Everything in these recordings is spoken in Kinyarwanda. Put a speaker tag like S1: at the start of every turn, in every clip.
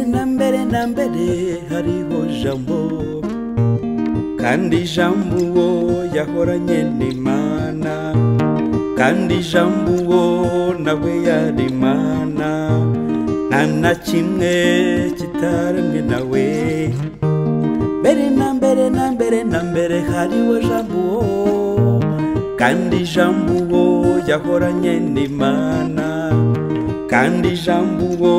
S1: na mbere hariho jambo kandi jambo uwo yahoranye n'imana kandi jambo uwo nawe yari imana nta na kimwe kitaremwe nawe mbere na mbere na mbere na mbere hariho jambo uwo kandi jambo uwo yahoranye n'imana kandi jambo uwo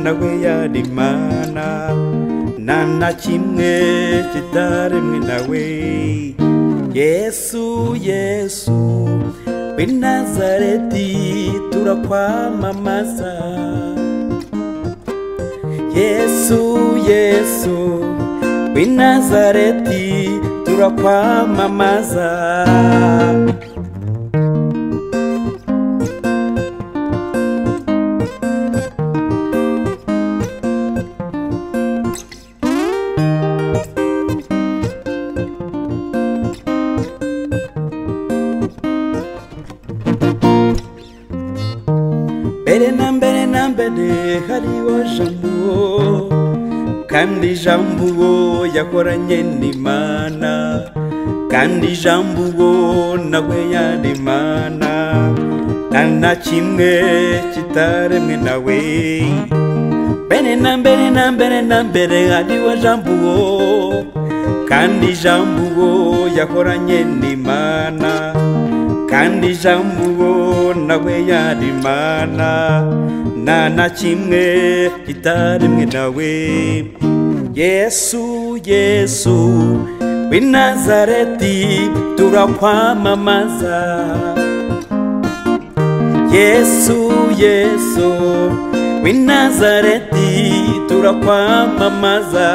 S1: nawe yari imana nta na kimwe kitaremwe nawe yesu yesu w'i nazareti turakwamamaza yesu yesu w'i nazareti turakwamamaza mbere na mbere na mbere hariho jambo kandi jambo uwo yakoranye n'imana kandi jambo uwo nawe yari imana nta na kimwe kitaremwe nawe mbere na mbere na mbere na mbere hariho jambo uwo kandi jambo uwo yakoranye n'imana kandi jambo uwo nawe yari imana nta na kimwe kitaremwe nawe yesu yesu w'i nazareti turakwamamaza yesu yesu w'i nazareti turakwamamaza